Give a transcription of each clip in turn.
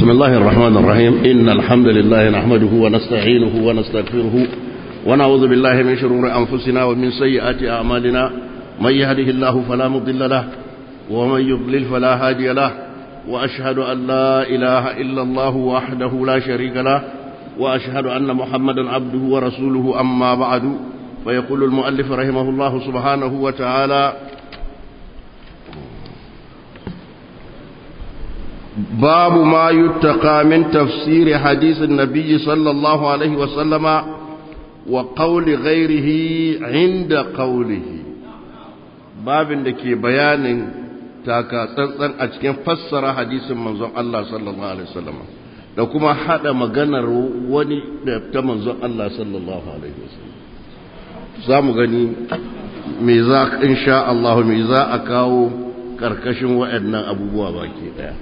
بسم الله الرحمن الرحيم إن الحمد لله نحمده ونستعينه ونستغفره ونعوذ بالله من شرور أنفسنا ومن سيئات أعمالنا من يهده الله فلا مضل له ومن يضلل فلا هادي له وأشهد أن لا إله إلا الله وحده لا شريك له وأشهد أن محمدا عبده ورسوله أما بعد فيقول المؤلف رحمه الله سبحانه وتعالى باب ما يتقى من تفسير حديث النبي صلى الله عليه وسلم وقول غيره عند قوله باب دake bayanin taka tsantsan a cikin fassara hadisin manzon Allah sallallahu alaihi wasallam da kuma hada maganar wani da ta manzon Allah sallallahu alaihi wasallam zamu gani me za insha Allah me za a kawo karkashin waɗannan abubuwa baki daya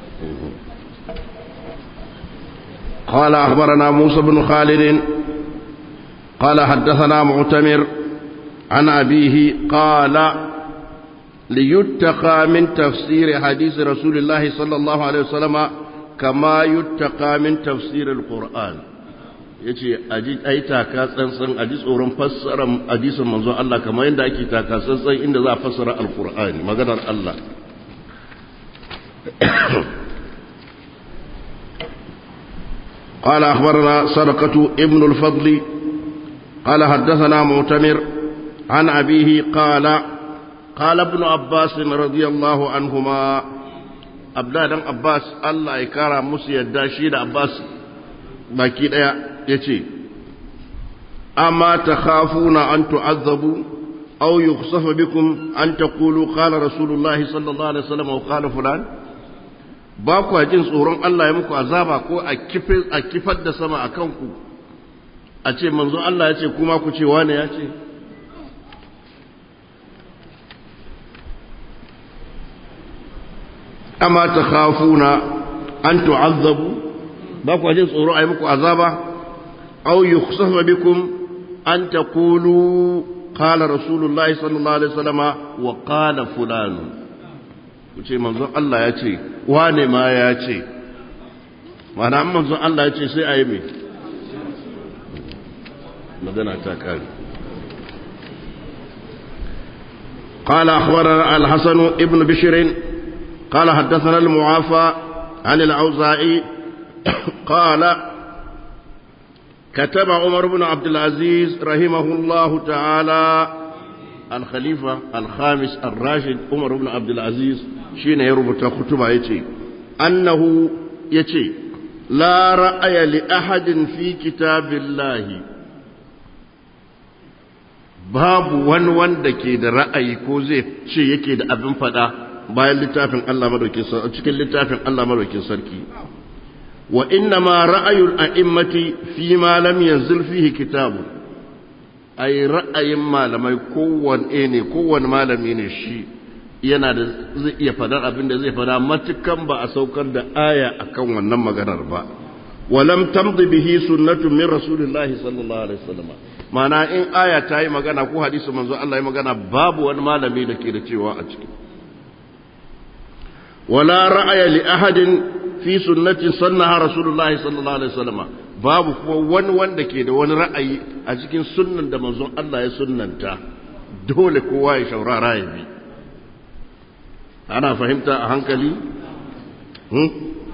قال أخبرنا موسى بن خالد قال حدثنا معتمر عن أبيه قال ليتقى من تفسير حديث رسول الله صلى الله عليه وسلم كما يتقى من تفسير القرآن yace ai taka tsantsan a ji tsoron fassara hadisin manzo Allah kamar yadda ake taka tsantsan inda za a fassara alqur'ani maganar Allah قال أخبرنا صدقة ابن الفضل قال حدثنا معتمر عن أبيه قال قال ابن عباس رضي الله عنهما أبدا دان عباس الله يكارى مسي الداشي عباس باكي ديا يتي أما تخافون أن تعذبوا أو يخصف بكم أن تقولوا قال رسول الله صلى الله عليه وسلم وقال فلان ba ku jin tsoron Allah ya muku azaba ko a kifar da sama a kanku a ce manzo Allah ya ce kuma ku ce wane ya ce amma ta khafuna an tu'azzabu ba ku jin tsoron a yi muku azaba aw yukhsafa bikum an taqulu qala rasulullahi sallallahu alaihi wasallama wa qala fulanu ku ce manzon Allah ya ce wane ma ya ce mana an manzon Allah ya ce sai a yi mai magana ta kare قال أخبرنا الحسن ابن بشر قال حدثنا المعافى عن الأوزاعي قال كتب عمر بن عبد العزيز رحمه الله تعالى الخليفة الخامس الراشد عمر بن عبد العزيز شين يربط خطبة يتي أنه يتي لا رأي لأحد في كتاب الله babu wani wanda ke da ra'ayi ko zai ce yake da abin fada bayan littafin Allah madaukin sarki cikin littafin Allah madaukin sarki wa inna ma ra'ayul a'immati fi ma lam yanzil fihi kitabu ai ra'ayin malamai kowanne ne kowanne malami ne shi yana da zai iya fadar abin da zai fada matukan ba a saukar da aya akan wannan maganar ba walam tamdi bihi sunnatu min rasulillahi sallallahu alaihi wasallam mana in aya ta yi magana ko hadisi manzo Allah ya magana babu wani malami da ke da cewa a ciki wala ra'aya li ahadin fi sunnatin sannaha rasulullahi sallallahu alaihi wasallam babu kuma wani wanda ke da wani ra'ayi a cikin sunnan da manzon Allah ya sunnanta dole kowa ya shaurara ya bi ana fahimta a hankali hmm?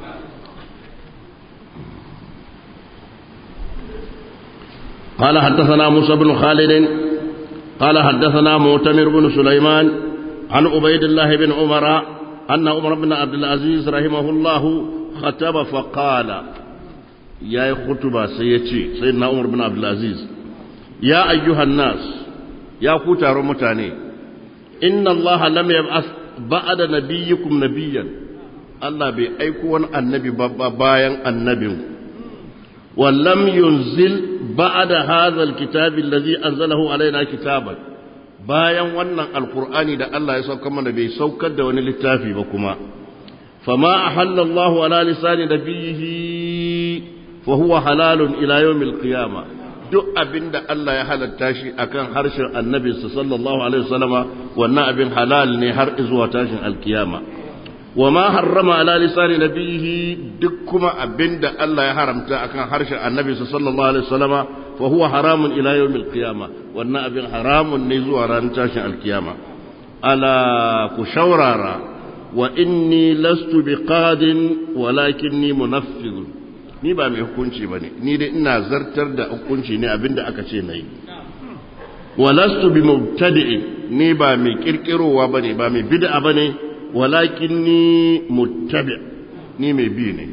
قال حدثنا موسى بن خالد قال حدثنا معتمر بن سليمان عن عبيد الله بن عمر أن عمر بن عبد العزيز رحمه الله خطب فقال ya yi khutuba sai ya ce sai na umar bin abdulaziz ya ayyuhan nas ya ku taron mutane inna allaha lam yab'ath ba'da nabiyyikum nabiyyan Allah bai aiko wani annabi ba bayan annabin wa lam yunzil ba'da hadha alkitab alladhi anzalahu alaina kitaban bayan wannan alqur'ani da Allah ya saukar mana bai saukar da wani littafi ba kuma fama ahalla Allahu ala lisani nabiyhi فهو حلال إلى يوم القيامة duk abin da Allah ya halatta shi akan harshen annabinsa sallallahu alaihi wasallama wannan abin halal ne har zuwa tashin alkiyama wa ma harrama ala lisani nabihi duk kuma abinda Allah ya haramta akan harshen annabi sallallahu alaihi wasallama fa huwa haramun ila yawmil qiyama wannan abin haramun ne zuwa ran tashin alkiyama ala ku shaurara wa inni lastu biqadin walakinni munaffidun ni ba mai hukunci bane ni dai ina zartar da hukunci ne abinda aka ce nayi wa lastu bi mubtadi'in ni ba mai kirkirowa bane ba mai bid'a bane walakinni muttabi ni mai bi ne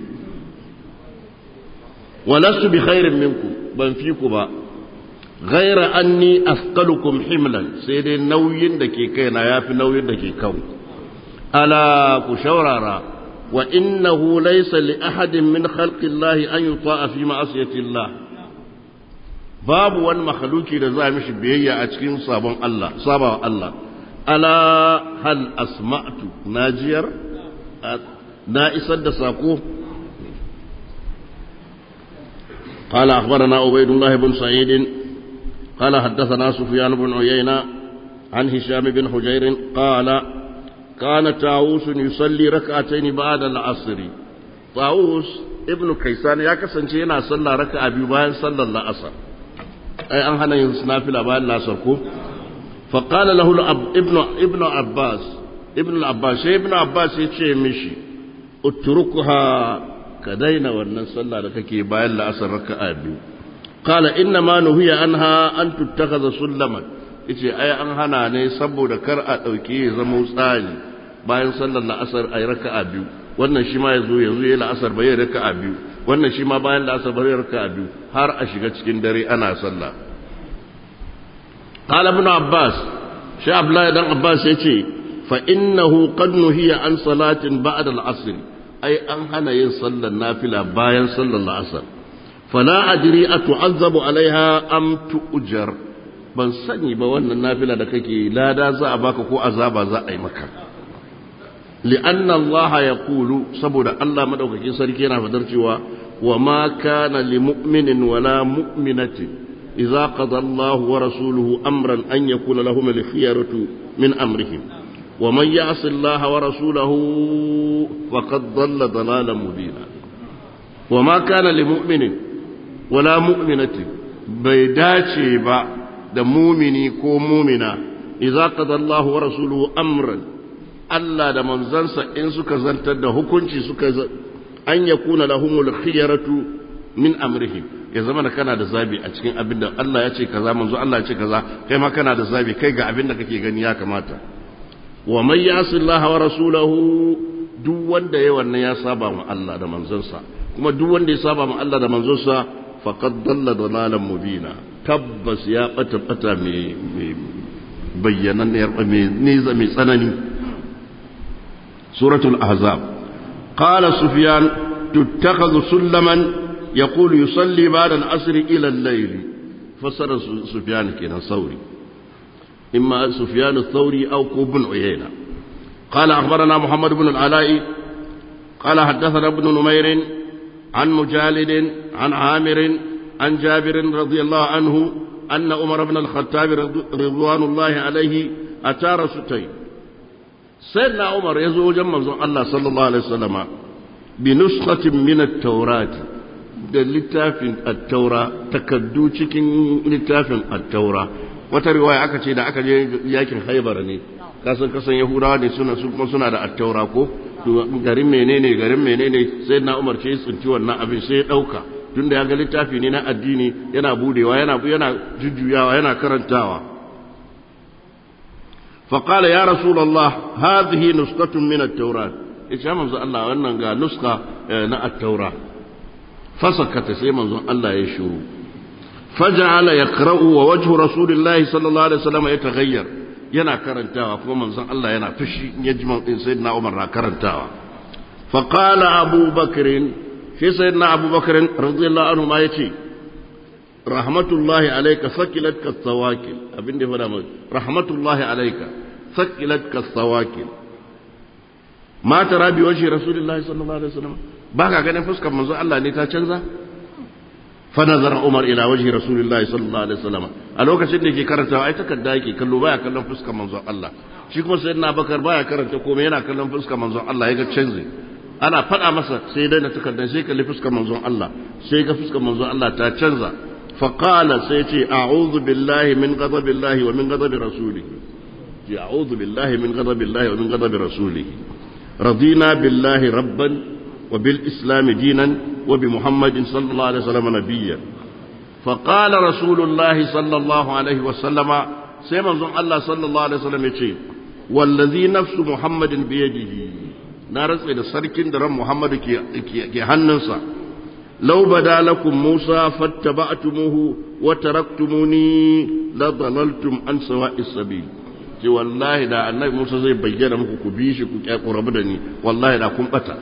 wa lastu bi khairin minkum ban fi ku ba ghaira anni asqalukum himlan sai dai nauyin da ke kaina yafi nauyin da ke kanku ala ku shaurara wa innahu laysa li ahadin min khalqi Allah an yuta'a fi ma'asiyati Allah babu wani makhluki da za mishi biyayya a cikin sabon Allah sabawa Allah ala hal asma'tu najiyar na isar da sako قال أخبرنا عبيد الله بن سعيد قال حدثنا سفيان بن عيينة عن هشام بن حجير قال كان طاووس يصلي ركعتين بعد العصر طاووس ابن كيسان يا كسانce yana sallah raka'a biyu bayan sallar la'asar ai an hana yin nafila bayan la'asar ko fa qala lahu ibn ibn abbas ibn abbas sai ibn abbas ya ce mishi utrukuha ka daina wannan sallah da kake bayan la'asar raka'a biyu qala inna ma nuhiya anha an tuttakhadha sullaman yace ai an hana ne saboda kar a dauke ya zama tsani bayan sallar la'asar ay raka'a biyu wannan shi ma yazo yanzu yayi la'asar bai raka'a biyu wannan shi ma bayan la'asar bai raka'a biyu har a shiga cikin dare ana sallah qala ibn abbas shi abdullahi dan abbas yace fa innahu qad nuhiya an salatin ba'da al-asr ai an hana yin sallar nafila bayan sallar la'asar fala adri atu'azzabu alaiha am tu'jar ban sani ba wannan nafila da kake lada za a baka ko azaba za a yi maka li'anna Allah ya kulu saboda Allah madaukakin sarki yana fadar cewa wa ma kana li mu'minin wala mu'minatin idza qada Allah wa rasuluhu amran an yakuna lahum al-khiyaratu min amrihim wa man ya'si Allah wa rasulahu faqad dhalla dhalalan mubina wa ma kana li mu'minin wala mu'minatin bai dace ba da mumini ko mumina idza qada Allah wa rasuluhu amran Allah da manzansa in suka zantar da hukunci suka an yakuna lahumul khiyaratu min amrihim ya zama da kana da zabi a cikin abin da Allah ya ce kaza manzo Allah ya ce kaza kai ma kana da zabi kai ga abin da kake gani ya kamata wa man yasi Allah wa rasulahu duk wanda ya wannan ya saba ma Allah da manzansa kuma duk wanda ya saba ma Allah da manzansa faqad dalla dalalan mubina tabbas ya bata bata mai bayyananniyar mai tsanani suratul ahzab qala sufyan tuttakhadhu sullaman yaqulu yusalli ba'da al-asr ila al-layl fasara sufyan kenan sauri imma sufyan ath-thawri aw ibn uyayna قال أخبرنا محمد بن العلاء قال حدثنا ابن نمير عن مجالد عن عامر عن جابر رضي الله عنه أن عمر بن الخطاب رضوان الله عليه أتى رسولتين سيدنا عمر يزوج جمع الله صلى الله عليه وسلم بنسخة من التوراة da littafin attaura takaddu cikin littafin attaura wata riwaya aka ce da aka je yakin haibara ne kasan kasan yahudawa ne suna su kuma suna da attaura ko garin menene garin menene sai na umar ce tsinci wannan abin sai ya dauka tunda ya ga littafi ne na addini yana budewa yana yana jujjuyawa yana karantawa فقال يا رسول الله هذه نسخة من التوراة إيش منذ الله وأن نسخة نا التوراة فسكت سي منذ الله يشورو فجعل يقرأ ووجه رسول الله صلى الله عليه وسلم يتغير yana karantawa kuma manzon Allah yana fushi yajma din sayyidina Umar na karantawa fa qala Abu Bakr shi sayyidina Abu Bakr radiyallahu anhu ma yace rahmatullahi alayka sakilatka sawakil abin da ya fada mai rahmatullahi alayka sakilatka sawakil ma tara bi wajhi rasulillahi sallallahu alaihi wasallam baka ganin fuskar manzon Allah ne ta canza فنظر عمر الى وجه رسول الله صلى الله عليه وسلم a lokacin da yake karantawa ai takarda yake kallo baya kallon fuskar manzon Allah shi kuma sai na bakar baya karanta komai yana kallon fuskar manzon Allah ya ga canzi ana faɗa masa sai dai na takardar sai kalli fuskar manzon Allah sai ga fuskar manzon Allah ta canza فقال سيتي أعوذ بالله من غضب الله ومن غضب رسوله أعوذ بالله من غضب الله ومن غضب رسوله رضينا بالله ربا وبالإسلام دينا وبمحمد صلى الله عليه وسلم نبيا فقال رسول الله صلى الله عليه وسلم سيما الله صلى الله عليه وسلم يتي والذي نفس محمد بيده نارس إلى سركن درم محمد كي هننسا لو بدا لكم موسى فاتبعتموه وتركتموني لضللتم عن سواء السبيل ce wallahi da annabi Musa zai bayyana muku ku bi shi ku ku rabu da ni wallahi da kun bata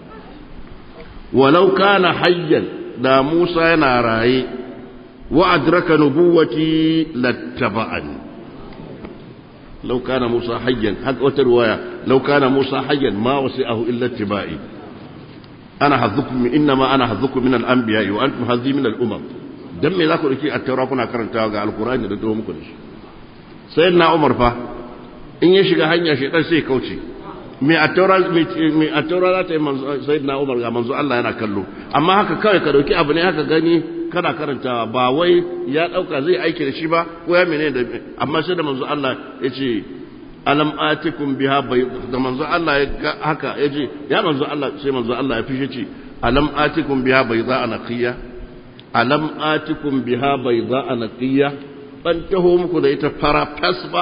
walau kana hayyan da Musa yana raye wa adraka nubuwati lattaba'ani law kana Musa hayyan haka wata riwaya law kana Musa hayyan ma wasi'ahu illa ittiba'i ana hadhukum innama ana hadhukum min al-anbiya wa antum hadhi min al-umam dan me za ku dauki at-taura kuna karantawa ga al-qur'ani da dawo muku da shi sayyidina umar fa in ya shiga hanya shaitan sai kauce me at-taura me at-taura za ta yi sayyidina umar ga manzo Allah yana kallo amma haka kawai ka dauki abu ne haka gani kana karantawa ba wai ya dauka zai aiki da shi ba ko ya menene da amma sai da manzo Allah ya ce alam atikum biha bai da manzo Allah ya ga haka ya ce ya manzo Allah sai manzo Allah ya fishe ce alam atikum biha bayda anaqiya alam atikum biha bayda anaqiya ban taho muku da ita fara fas ba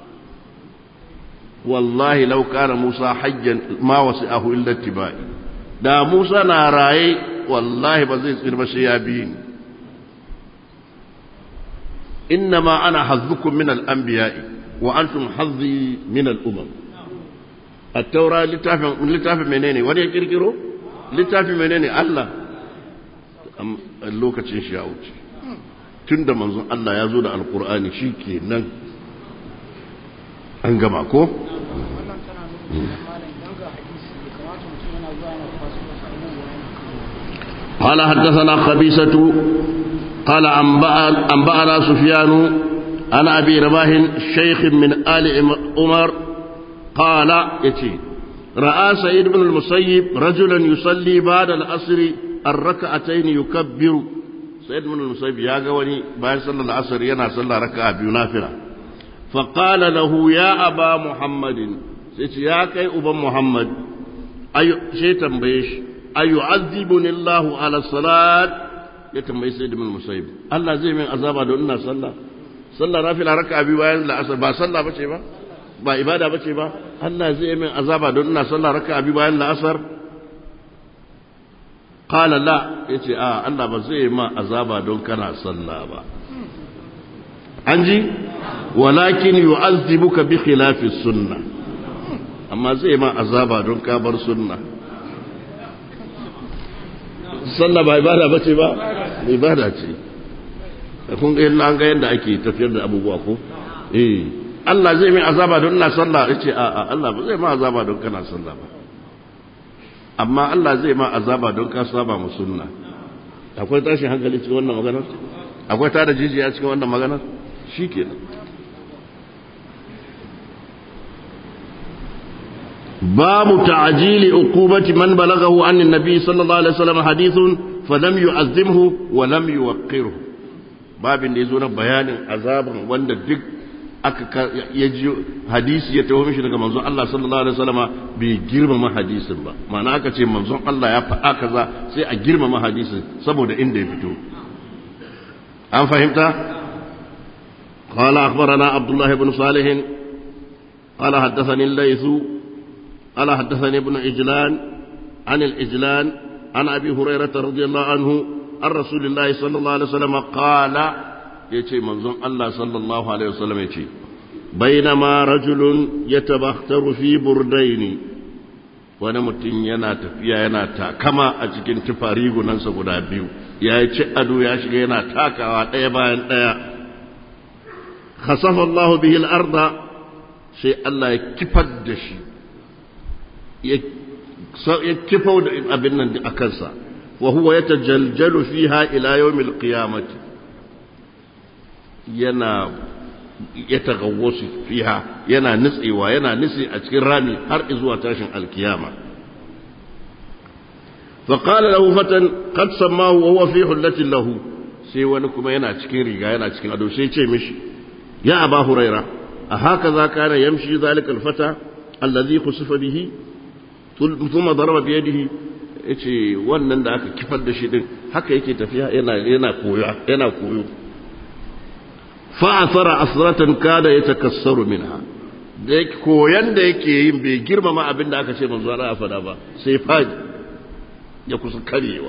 wallahi law kana Musa hajjan ma wasi'ahu illa tibai da Musa na raye wallahi ba zai tsira ba sai ya bi ni innama ana hazzukum min al-anbiya'i wa antum hazzi min al-umam at-taura littafin littafin menene wani ya kirkiro littafin menene Allah lokacin shi ya wuce tunda manzon Allah ya zo da alqur'ani shikenan an gama ko قال حدثنا خبيثة قال أنبأنا سفيان عن أبي رباه شيخ من آل عمر قال يتي رأى سيد بن المسيب رجلا يصلي بعد العصر الركعتين يكبر سيد بن المسيب يا قوني بعد صلى العصر ينا صلى ركعة بنافلة فقال له يا أبا محمد سيتي يا كي أبا محمد أي شيء تنبيش أيعذبني الله على الصلاة ya tambayi sai da musayib Allah zai min azaba don ina sallah sallah nafila raka'a biyu bayan la'asar ba sallah bace ba ba ibada bace ba Allah zai min azaba don ina sallah raka'a biyu bayan la'asar qala la yace a Allah ba zai ma azaba don kana sallah ba an ji walakin yu'azzibuka bi khilafi sunnah amma zai ma azaba don ka bar sunnah sallah ba ibada bace ba ibada ce kun ga yadda an ga yadda ake tafiyar da abubuwa ko eh Allah zai mai azaba don ina sallah yace a a Allah ba zai ma azaba don kana sallah ba amma Allah zai ma azaba don ka saba mu sunna akwai tashin hankali cikin wannan magana akwai tada jijiya cikin wannan magana shikenan باب تعجيل عقوبة من بلغه عن النبي صلى الله عليه وسلم حديث فلم يعزمه ولم يوقره باب يزور بيان عذاب وند دك aka ya ji hadisi ya taho mishi daga manzon Allah sallallahu alaihi wasallama bai girmama hadisin ba ma'ana aka ce manzon Allah ya faɗa kaza sai a girmama hadisin saboda inda ya fito an fahimta قال أخبرنا عبد الله بن صالح قال حدثني الليث قال حدثني ابن إجلان عن الإجلان عن أبي هريرة رضي الله عنه عن رسول الله صلى الله عليه وسلم قال يتي منظم الله صلى الله عليه وسلم يتي بينما رجل يتبختر في بردين wani mutum yana tafiya yana takama a cikin tufari gunansa guda biyu ya yi ci ado ya shiga yana takawa ɗaya bayan ɗaya khasafa Allah bihi al-arda sai Allah ya kifar da shi ya kifau da abin nan a kansa wa huwa ya tajaljalu fiha ila yawmil qiyamati yana ya tagawwasu fiha yana nutsewa yana nutse a cikin rami har zuwa tashin alkiyama فقال له فتى قد سماه وهو في حلة له sai wani kuma yana cikin riga yana cikin ado sai ce mishi ya aba huraira a haka za ka na yamshi zalika alfata allazi khusifa bihi thumma daraba bi yadihi yace wannan da aka kifar da shi din haka yake tafiya yana yana koyo yana koyo fa asara asratan kada yatakassaru minha da koyan da yake yin bai girmama abin da aka ce manzo Allah ya fada ba sai fadi ya kusa karyewa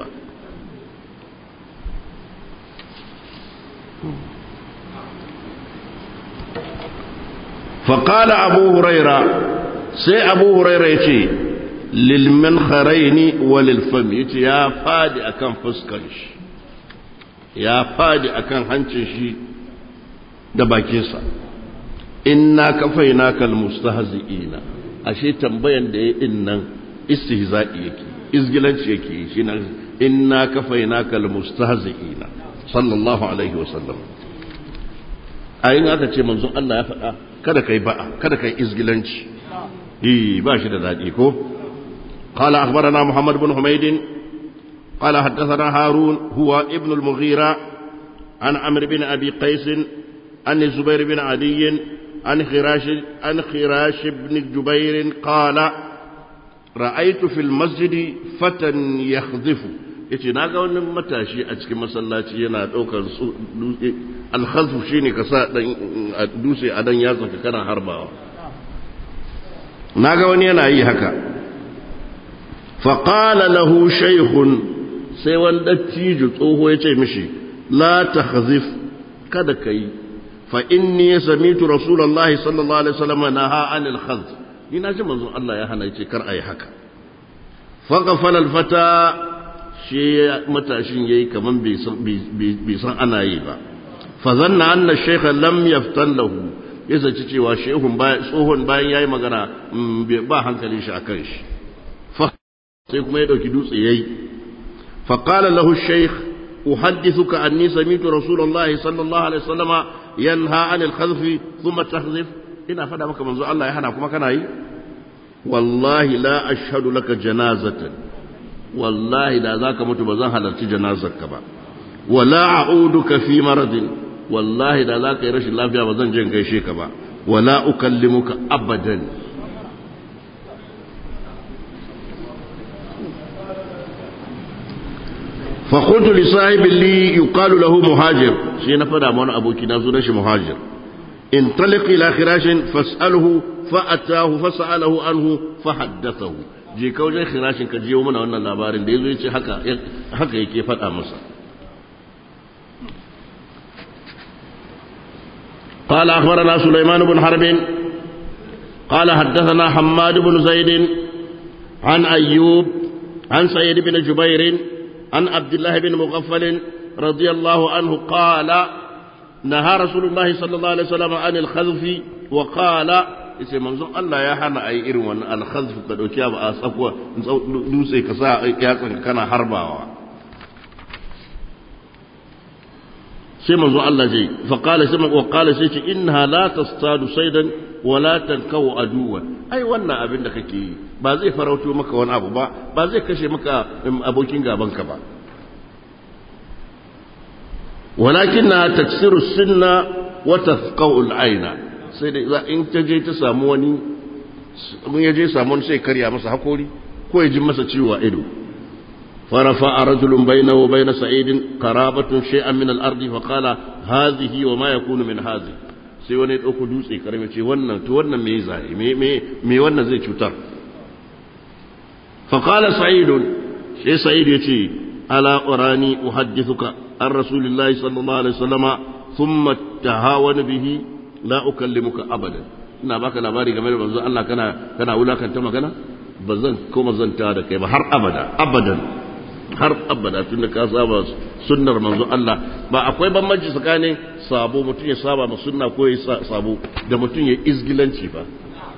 فقال أبو هريرة سي أبو هريرة يتي للمنخرين وللفم يتي يا فادي أكن فسكنش يا فادي أكن هنشش دباكيسا إنا كفيناك المستهزئين أشي تنبين دي إنن استهزائي يكي izgilanci yake yi shi nan inna kafainaka almustahzi'ina sallallahu alaihi wasallam ayin aka ce manzon Allah ya faɗa kada kai ba'a kada kai izgilanci eh ba shi da dadi ko qala akhbarana muhammad ibn humayd qala haddathana harun huwa ibn al-mughira an amr bin abi qais an zubair bin adi an khirash an khirash ibn jubair qala ra'aitu fil masjidi fatan yakhdhifu yace naga wani matashi a cikin masallaci yana daukar dutse alkhazfu shine ka sa dan dutse a dan yatsa ka kana harbawa naga wani yana yi haka fa qala lahu shaykhun sai wani dattijo tsoho yace mishi la takhzif kada kai fa inni sami'tu rasulullahi sallallahu alaihi wasallam naha anil khazf ni na ji manzon Allah ya hana yace kar ayi haka faghfala alfata shi matashin yayi kaman bai san bai san ana yi ba fa zanna anna shaykha lam yaftan lahu ya zaci cewa shehun bayan tsohon bayan yayi magana ba hankalin shi akan shi fa sai kuma ya dauki dutse yayi fa qala lahu shaykh uhaddithuka anni sami'tu rasulullahi sallallahu alaihi wasallama yanha anil khadfi thumma tahzif ina fada maka manzo Allah ya hana kuma kana yi wallahi la ashhadu laka janazatan wallahi da zaka mutu ba zan halarci janazarka ba wala a'uduka fi maradin wallahi da zaka yi rashin lafiya ba zan je in gaishe ka ba wala ukallimuka abadan فقلت لصاحب لي يقال له مهاجر شيء نفدا من ابوكي نازو نشي مهاجر انطلق إلى خراش فاسأله فأتاه فسأله عنه فحدثه je ka wajen khirashin ka jiyo mana wannan labarin da yazo yace haka haka yake faɗa masa قال أخبرنا سليمان بن حرب قال حدثنا حماد بن زيد عن أيوب عن سعيد بن جبير عن عبد الله بن مغفل رضي الله عنه قال نهى رسول الله صلى الله عليه وسلم عن الخذف وقال yace manzon Allah ya hana ayi irin wannan alkhazf ka dauki ba a tsakwa dutse ka sa yatsan kana harbawa sai manzon Allah ce fa qala sai wa qala sai ce innaha la tastadu saydan wa la tankawu aduwa ai wannan abin da kake yi ba zai farauto maka wani abu ba ba zai kashe maka abokin gaban ka ba ولكنها تكسر السن وتثقو العين sai da in ta je ta samu wani mun ya je samu wani sai karya masa hakori ko ya ji masa ciwo a ido فرفع رجل بينه وبين سعيد قرابة شيئا من الأرض فقال هذه وما يكون من هذه sai wani ya ɗauko dutse karami ce wannan to wannan me zai me me me wannan zai cutar fa qala sa'id sai sa'id yace ala urani uhaddithuka an rasulillahi sallallahu alaihi wasallama thumma tahawana bihi la ukallimuka abadan ina baka labari game da manzo Allah kana kana wulakanta magana bazan koma zanta da kai ba har abada abadan har abada tun da ka saba sunnar manzo Allah ba akwai bambanci tsakanin sabo mutum ya saba ma sunna ko ya sabo da mutum ya izgilanci ba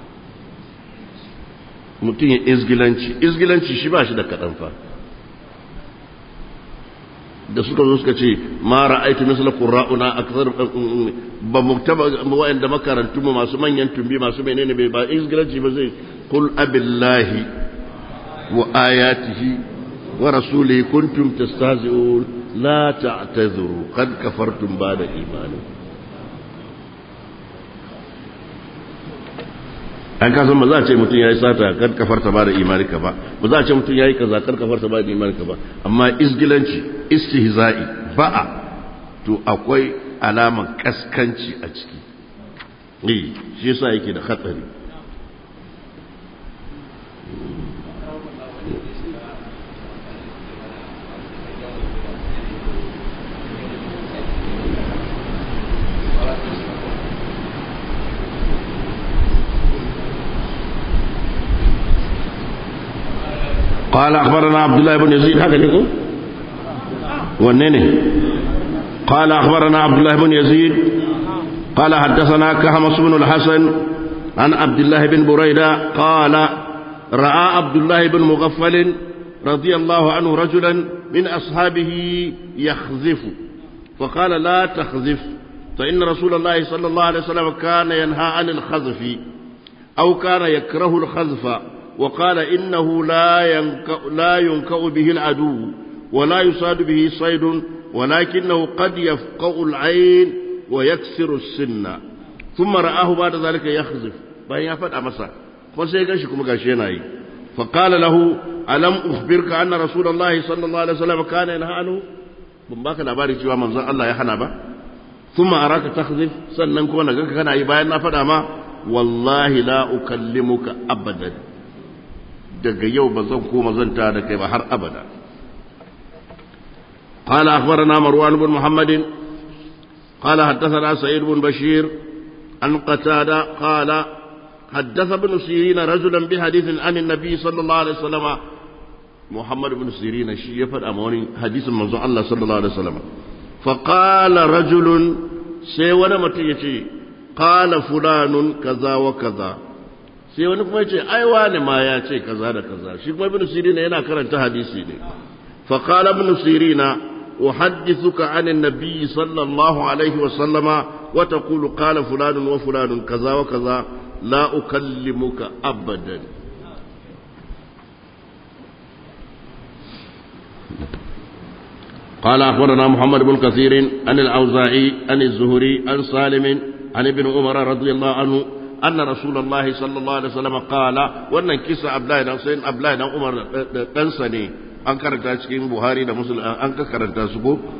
mutum ya izgilanci izgilanci shi ba shi da kaɗan fa da suka zo suka ce ma ra'aitu misla qurra'una akthar ba muktaba wa'anda makarantu mu masu manyan tumbi masu menene bai ba izgilanci ba zai qul abillahi wa ayatihi wa rasulihi kuntum tastahzi'un la ta'tazuru qad kafartum ba'da imanikum an ka san ba za a ce mutum ya yi sata kar kafarta ba da imanika ba ba za a ce mutum ya yi kaza kar kafarta ba da imanika ba amma isgilanci istihza'i ba'a to akwai alaman kaskanci a ciki eh shi yasa yake da hatsari قال أخبرنا عبد الله بن يزيد هكذا يقول ونني قال أخبرنا عبد الله بن يزيد قال حدثنا كهمس بن الحسن عن عبد الله بن بريدة قال رأى عبد الله بن مغفل رضي الله عنه رجلا من أصحابه يخذف فقال لا تخذف فإن رسول الله صلى الله عليه وسلم كان ينهى عن الخذف أو كان يكره الخذف وقال إنه لا ينكأ, لا ينكأ به العدو ولا يصاد به صيد ولكنه قد يفقأ العين ويكسر السن ثم رآه بعد ذلك يخزف بأن يفد أمسا فسيقشكم قاشيناي فقال له ألم أخبرك أن رسول الله صلى الله عليه وسلم كان ينهى عنه ban baka labari cewa manzon Allah ya hana ba thumma araka takhzif sannan kuma naga kana yi bayan na faɗa ma wallahi la ukallimuka abadan daga yau ba zan koma zanta da kai ba har abada قال أخبرنا مروان بن محمد قال حدثنا سعيد بن بشير عن قتادة قال حدث ابن سيرين رجلا بحديث عن النبي صلى الله عليه وسلم محمد بن سيرين شي يفد أموني حديث من الله صلى الله عليه وسلم فقال رجل سيوانا متيتي قال فلان كذا وكذا sai wani kuma ce ai wani ma ya ce kaza da kaza shi kuma ibn sirina yana karanta hadisi ne fa qala ibn sirina uhaddithuka an an-nabi sallallahu alaihi wa sallama wa taqulu qala fulan wa fulan kaza wa kaza la ukallimuka abadan قال أخبرنا محمد بن كثير عن الأوزاعي عن الزهري عن سالم عن ابن عمر رضي الله عنه أن رسول الله صلى الله عليه وسلم قال وأن كيس أبلاي نصين أبلاي عمر تنسني an karanta cikin buhari da musul an ka karanta su ko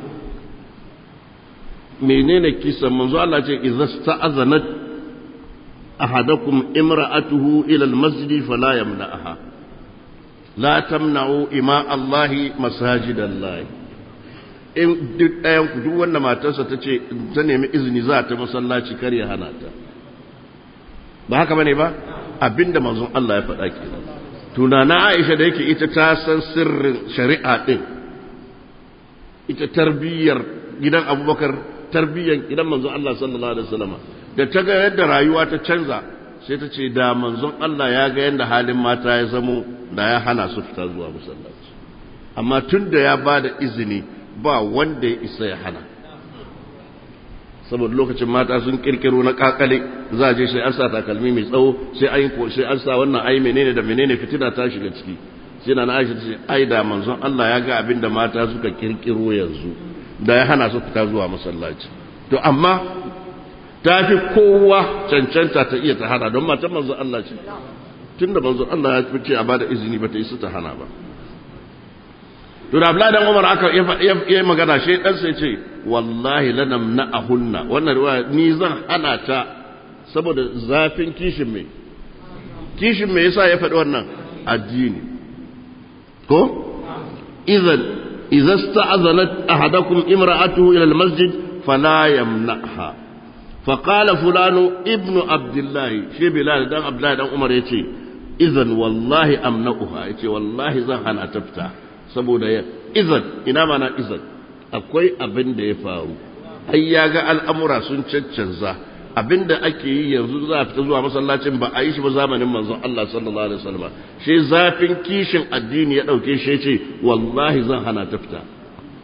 menene kisan manzo Allah ce idza sta'azanat ahadakum imra'atuhu ila almasjid fala yamna'aha la tamna'u ima Allah masajidallahi in duk ɗayan ku duk wanda matarsa ta ce ta nemi izini za ta masallaci kar ya hana ta ba haka bane ba abinda manzon Allah ya faɗa kenan tunana Aisha da yake ita ta san sirrin shari'a din ita tarbiyyar gidan Abubakar tarbiyyar gidan manzon Allah sallallahu alaihi wasallam da ta ga yadda rayuwa ta canza sai ta ce da manzon Allah ya ga yadda halin mata ya zamo da ya hana su fita zuwa masallaci amma tun da ya ba da izini ba wanda ya isa ya hana saboda lokacin mata sun kirkiro na kakale za a je sai an sa takalmi mai tsawo sai an yi sai an sa wannan ai menene da menene fitina ta shiga ciki sai na Aisha ta ce ai da manzon Allah ya ga abin da mata suka kirkiro yanzu da ya hana su fita zuwa masallaci to amma ta fi kowa cancanta ta iya ta hana don matan manzon Allah ce tunda manzon Allah ya fice a bada izini ba ta isa ta hana ba to da Abdullahi dan Umar aka yi magana shi dan sai ce wallahi lanam na ahunna wannan riwaya ni zan hana ta saboda zafin kishin me kishin me yasa ya faɗi wannan addini ko idan idza sta'azanat ahadakum imra'atuhu ila almasjid fala yamna'ha فقال فلان ابن عبد الله شي بلال دان عبد الله دان عمر yace idan wallahi amna'uha yace wallahi zan hana tafta saboda ya izan ina mana izan akwai abin da ya faru ai ya ga al'amura sun caccanza abin da ake yi yanzu za a fita zuwa masallacin ba a yi shi ba zamanin manzon Allah sallallahu alaihi wasallam shi zafin kishin addini ya dauke shi ce wallahi zan hana ta fita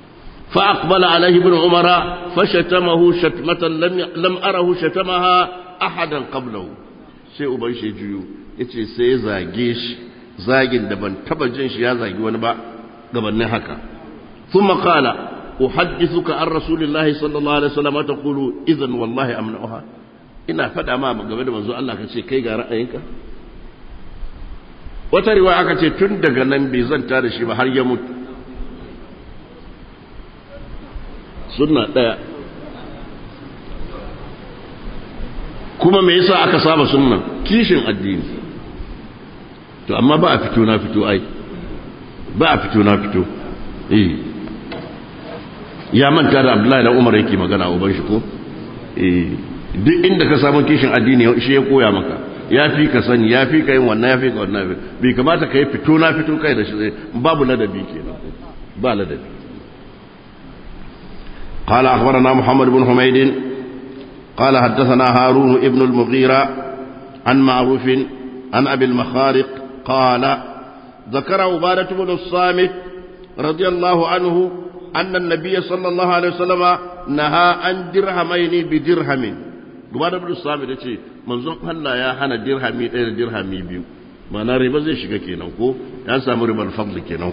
فأقبل عليه ابن عمر فشتمه شتمة لم لم أره شتمها أحدا قبله sai uban shi juyo yace sai ya zage shi zagin da ban taba jin shi ya zagi wani ba gabanin haka thumma qala uhaddithuka an rasulillahi sallallahu alaihi wasallam taqulu idan wallahi amna'uha ina fada ma game da manzo Allah kace kai ga ra'ayinka wata riwaya aka ce tun daga nan bai zanta da shi ba har ya mutu sunna ɗaya kuma me yasa aka saba sunnan kishin addini to amma ba a fito na fito ai ba a fito na fito eh ya manta da Abdullahi da Umar yake magana uban shi ko eh duk inda ka samu kishin addini shi ya koya maka ya fi ka sani ya fi ka yin wannan ya fi ka wannan bai kamata ka yi fito na fito kai da shi babu ladabi kenan ba ladabi قال أخبرنا محمد بن حميد قال حدثنا هارون ابن المغيرة عن معروف عن أبي المخارق قال ذكر عبادة بن الصامت رضي الله عنه أن النبي صلى الله عليه وسلم نهى عن درهمين بدرهم عبادة بن الصامت يقول منظوم هلا يا هنا درهمي إلى درهمي بيو ما نرى بزي شكا كينا يا سامر بالفضل كينا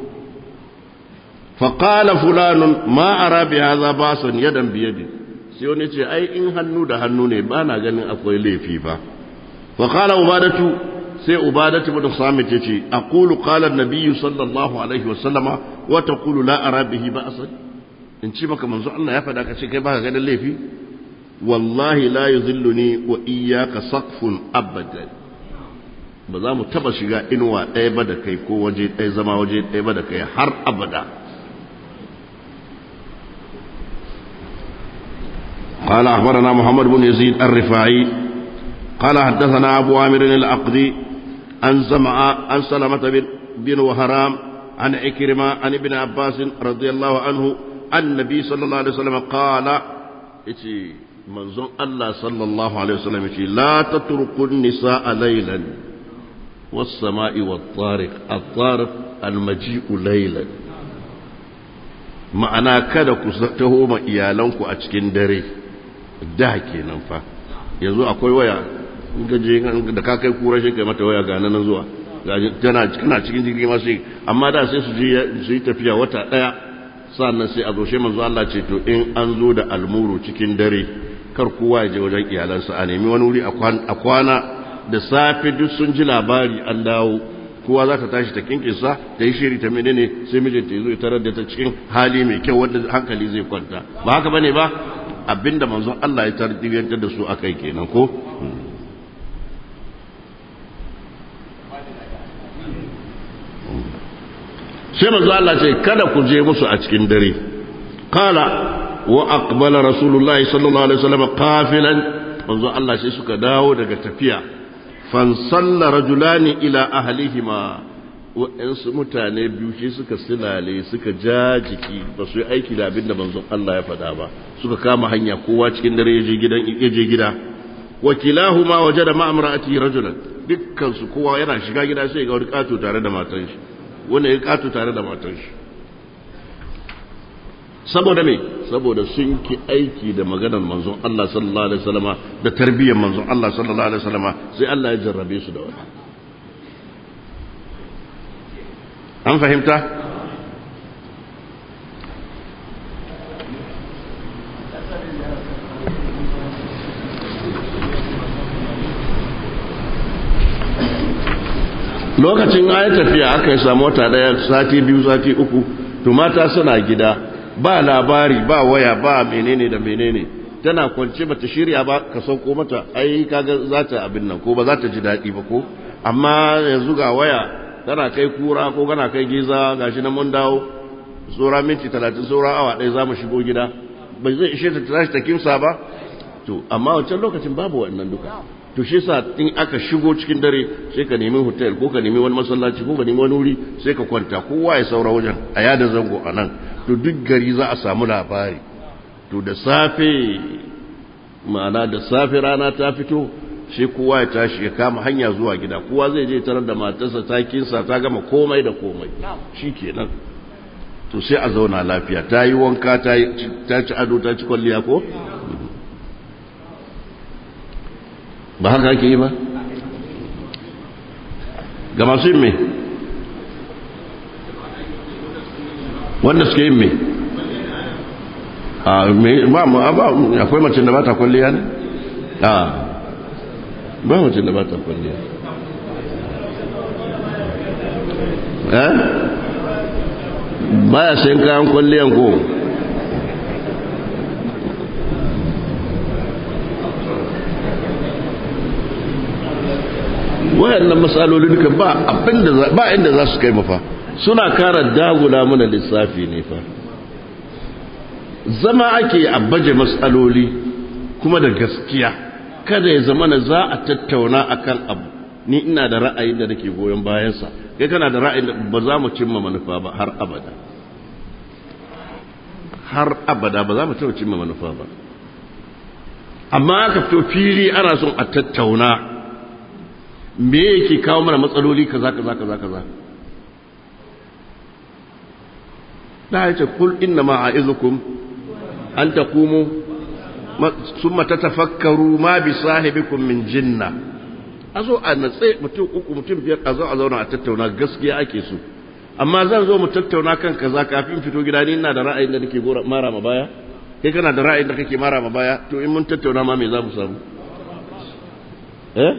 فقال فلان ما أرى بهذا باسا يدا بيد sai wani ce ai in hannu da hannu ne ba na ganin akwai laifi ba fa qala ubadatu sai ubadatu bin samit yace aqulu qala an-nabiy sallallahu alaihi wa sallama wa taqulu la ara bihi ba'san in ci maka manzo Allah ya fada ka ce kai baka ganin laifi wallahi la yuzilluni wa iyyaka saqfun abadan ba za mu taba shiga inuwa ɗaya ba da kai ko waje ɗaya zama waje ɗaya ba da kai har abada قال أخبرنا محمد بن يزيد الرفاعي قال حدثنا أبو عامر العقدي عن سمع عن سلمة بن وهرام عن عكرمة عن ابن عباس رضي الله عنه عن النبي صلى الله عليه وسلم قال إتي منظوم الله صلى الله عليه وسلم إتي لا تتركوا النساء ليلا والسماء والطارق الطارق المجيء ليلا ma'ana kada ku taho ma iyalanku a cikin dare da kenan fa yanzu akwai waya in ka je da ka kai kura shi kai mata waya ga nan zuwa tana kana cikin jirgi ma sai amma da sai su je su yi tafiya wata daya sannan sai a zo shi manzo Allah ce to in an zo da almuru cikin dare kar kowa ya je wajen iyalansa a nemi wani wuri a kwana da safe duk sun ji labari an dawo kowa za ta tashi ta kinkinsa ta yi shiri ta menene sai mijinta ya zo ya tarar da ta cikin hali mai kyau wanda hankali zai kwanta ba haka bane ba abinda manzon Allah ya tarbiyyantar da su akai kenan ko sai manzo Allah ce kada ku je musu a cikin dare qala wa aqbala rasulullahi sallallahu alaihi wasallam qafilan manzo Allah sai suka dawo daga tafiya fansalla rajulani ila ahlihima waɗansu mutane biyu shi suka silale suka ja jiki ba su yi aiki da abin da manzon Allah ya faɗa ba suka kama hanya kowa cikin dare ya je gidan ya je gida wakilahuma wajada ma'amra'ati rajulan dukkan su kowa yana shiga gida sai ga wani kato tare da matan shi wanda ya kato tare da matan shi saboda me saboda sun ki aiki da maganar manzon Allah sallallahu alaihi wasallama da tarbiyyar manzon Allah sallallahu alaihi wasallama sai Allah ya jarrabe su da wani an fahimta lokacin ayi tafiya aka yi samu wata daya sati biyu sati uku to mata suna gida ba labari ba waya ba menene da menene tana kwance bata shirya ba ka sauko mata ai kaga za ta abin nan ko ba za ta ji daɗi ba ko amma yanzu ga waya tana kai kura ko kana kai giza gashi na mun dawo tsora minti talatin tsora awa ɗaya za mu shigo gida bai zai ishe ta tashi ta kimsa ba to amma wancan lokacin babu wannan duka to shi sa in aka shigo cikin dare sai ka nemi hotel ko ka nemi wani masallaci ko ka nemi wani wuri sai ka kwanta kowa ya saura wajen a yada zango a nan to duk gari za a samu labari to da safe ma'ana da safe rana ta fito sai kowa ya tashi ya kama hanya zuwa gida kowa zai je tarar da matarsa ta kinsa ta gama komai da komai shi kenan to sai a zauna lafiya ta yi wanka ta ci ado ta ci kwalliya ko ba haka ake yi ba ga masu yin me wanda suke yin me akwai mace da ba ta kwalliya ne? a ba mace da ba ta kwalliya eh baya sayan kayan kwalliyan ko wayannan matsaloli duka ba abinda ba inda za su kai mafa suna kara dagula mana lissafi ne fa zama ake a baje matsaloli kuma da gaskiya kada ya zama na za a tattauna akan abu ni ina da ra'ayin da nake goyon bayansa kai kana da ra'ayin da ba za mu cimma manufa ba har abada har abada ba za mu taɓa cimma manufa ba amma aka fito fili ana son a tattauna me yake kawo mana matsaloli kaza kaza kaza kaza da ya ce kul inna ma a'izukum an taqumu summa tatafakkaru ma bi sahibikum min jinna azo a natse mutum uku mutum biyar a zo a zauna a tattauna gaskiya ake so amma zan zo mu tattauna kan kaza kafin fito gida ni ina da ra'ayin da nake mara ma baya kai kana da ra'ayin da kake mara ma baya to in mun tattauna ma me za mu samu eh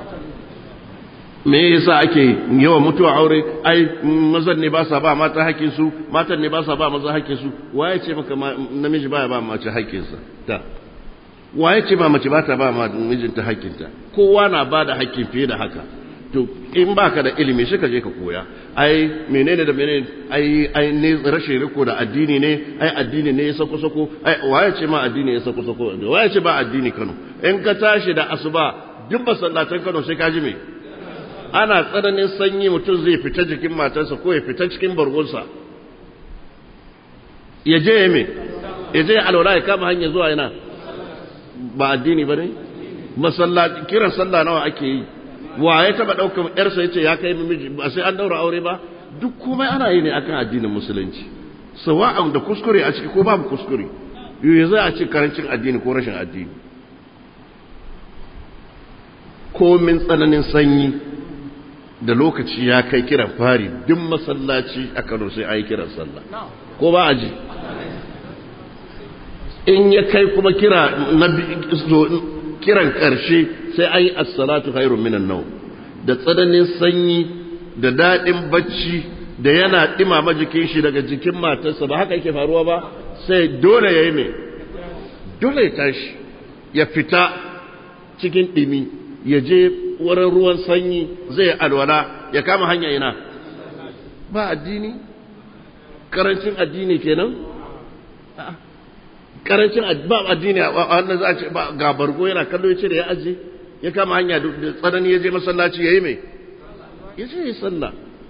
me yasa ake yawan mutuwa aure ai mazan ne ba sa ba mata hakkin su matan ne ba sa ba maza hakkin su waye ce maka namiji baya ba mace hakkin sa ta waye ce ba mace ba ta ba mijinta hakkin ta kowa na ba da hakkin fiye da haka to in baka da ilimi shi ka je ka koya ai menene da menene ai ai ne rashin riko da addini ne ai addini ne ya sako sako ai waye ce ma addini ya sako sako waye ce ba addini Kano in ka tashi da asuba duk masallatan Kano sai ka ji me ana tsananin sanyi mutum zai fita jikin matarsa ko ya fita cikin bargonsa ya je ya me ya je alwala ya kama hanyar zuwa yana ba addini ba ne masallaci kiran sallah nawa ake yi wa ya taba ɗaukar ƴarsa ya ce ya kai miji ba sai an daura aure ba duk komai ana yi ne akan addinin musulunci sawa'an da kuskure a ciki ko babu kuskure yau za a ce karancin addini ko rashin addini komin tsananin sanyi da lokaci ya kai kiran fari duk masallaci a kano sai a yi kiran sallah ko ba a ji in ya kai kuma kira na kiran ƙarshe sai an yi assalatu khairun minan nau da tsananin sanyi da daɗin bacci da yana ɗimama jikin shi daga jikin matarsa ba haka yake faruwa ba sai dole ya yi mai dole ya tashi ya fita cikin ɗimi ya je wurin ruwan sanyi zai alwala ya kama hanya ina ba addini karancin addini kenan karancin ba addini a wannan za a ce ga bargo yana kallo ya ce da ya aje ya kama hanya da tsanani ya je masallaci ya yi mai ya ce ya sallah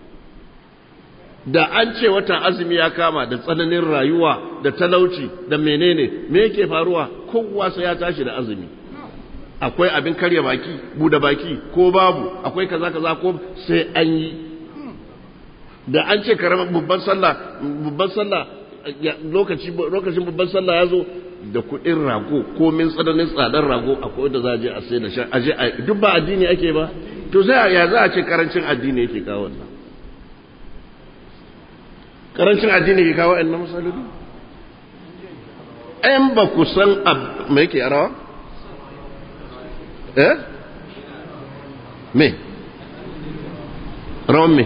da an ce watan azumi ya kama da tsananin rayuwa da talauci da menene me yake faruwa kowa sai ya tashi da azumi akwai abin karya baki buɗe baki ko babu akwai kaza kaza ko sai an yi da an ce karamar babban sallah babban sallah lokaci lokacin babban sallah ya zo da kuɗin rago ko min tsananin tsadar rago akwai da za a je a sai da shan aje a duk ba addini ake ba to sai ya za a ce karancin addini yake kawo wannan karancin addini ke kawo wannan masaloli ɗan ba ku san me yake a rawa eh me rawan me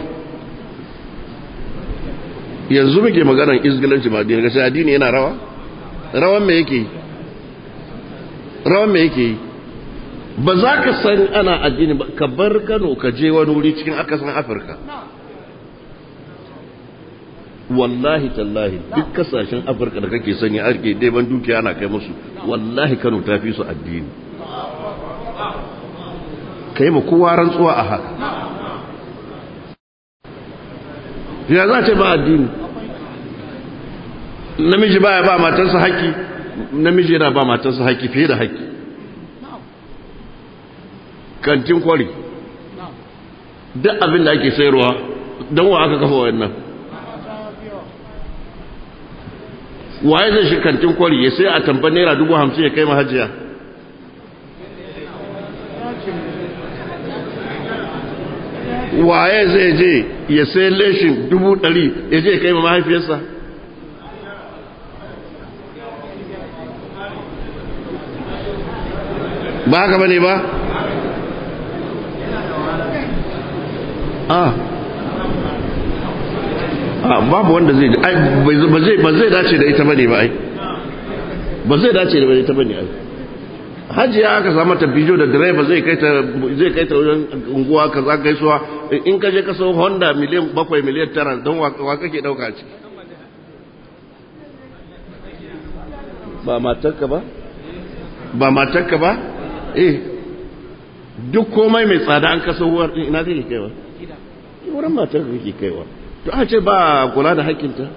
yanzu muke maganar izgilanci ba addini gashi addini yana rawa rawan me yake rawan me yake ba za ka san ana addini ba ka bar kano ka je wani wuri cikin akasan afirka wallahi tallahi duk kasashen afirka da kake sanya ake ɗeban dukiya ana kai musu wallahi kano ta fi su addini ka yi ma kowa rantsuwa a haka ya za ce ba addini namiji baya ba matarsa haƙƙi namiji yana ba matarsa haƙƙi fiye da haƙƙi kantin kwari duk abin da ake sayarwa don wa aka kafa wannan waye zai shi kantin kwari ya sai a tambar naira dubu hamsin ya kai mahajiya waye zai je ya sai leshin dubu ɗari ya je ya kai mahaifiyarsa ba haka bane ba ah ah babu wanda zai ba zai ba zai dace da ita bane ba ai ba zai dace da ita bane ai hajiya aka samu ta bijo da direba zai kai ta zai kai ta wajen unguwa kaza gaisuwa in ka je ka sau Honda miliyan bakwai miliyan tara don wa kake dauka ciki ba matarka ba ba matarka ba eh duk komai mai tsada an kasa huwar din ina kake kaiwa wurin matar ka kake kaiwa to a ce ba kula da hakkinta